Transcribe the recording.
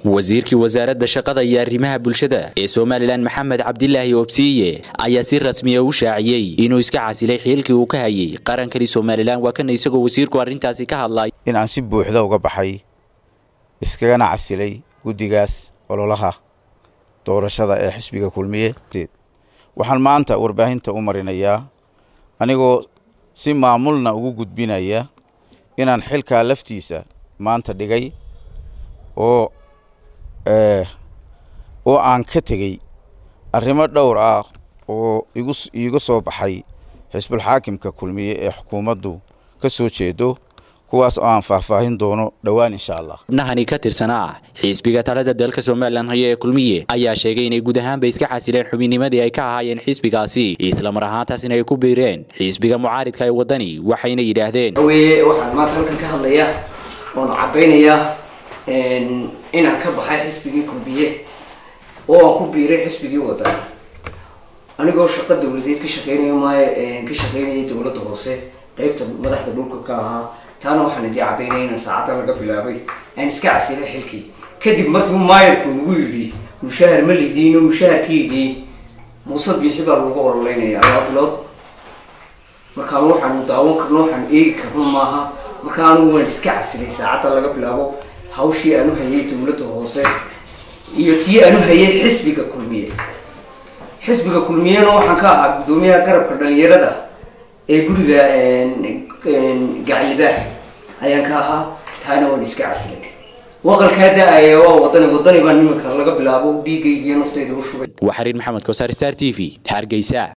wasiirkii wasaaradda shaqada iyo arrimaha bulshada ee somalilan maxamed cabdilaahi obsiiye ayaa si rasmiya u shaaciyey inuu iska casilay xiilkii uu ka hayay qarankani somalilan waa kana isagoo wasiirku arrintaasi ka hadlay in aan si buuxda uga baxay iskagana casilay guddigaas ololaha doorashada ee xisbiga kulmiye waxaan maanta warbaahinta u marinayaa anigoo si maamulna ugu gudbinaya inaan xilkaa laftiisa maanta dhigay oo oo aan ka tegey arrimo dhowr ah oo igu iiga soo baxay xisbulxaakimka kulmiye ee xukuumaddu ka soo jeedo kuwaas oo aan faahfaahin doono dhowaan insha allah xubnahani ka tirsanaa xisbiga talada dalka somalilan haya ee kulmiye ayaa sheegay inay guud ahaanba iska xasileen xubinnimadii ay ka ahaayeen xisbigaasi islamar ahaantaasina ay ku biireen xisbiga mucaaridka ee waddani waxayna yidhaahdeen weye waxaan maanta halkan ka hadlayaa oon caddaynayaa inaan ka baxay xisbigii kulmiye oo aan ku biiray xisbigii waddani anigoo shaqo dawladeed ka shaqeynaya maayo ka shaqeynayay dowladda hoose qeybta madaxda dhulka ka ahaa taana waxaan idii caddaynaya inaan saacadda laga bilaabay aan iska casilay xilkii kadib markii maayarku nagu yidhi mushahar ma lidiino mushaharkiidii muuse biixi baa lagu ololeynaya laba bilood markaan waxaanu daawan karno waxaanu eegi karno maaha marka anigu waan iska casilay saacadda laga bilaabo hawshii aanu hayay dowladda hoose iyo tii aanu hayay xisbiga kulmiye xisbiga kulmiyena waxaan ka ahaa guddoomiyaha garabka dhalinyarada ee guriga gaclibaax ayaan ka ahaa taana waan iska casilay waqalkaa da-aya waa wadani wadani baa nimanka laga bilaabo dhiigaygiiyo naftayda u shubay waa xariir maxamed kosaar star t v hargeysa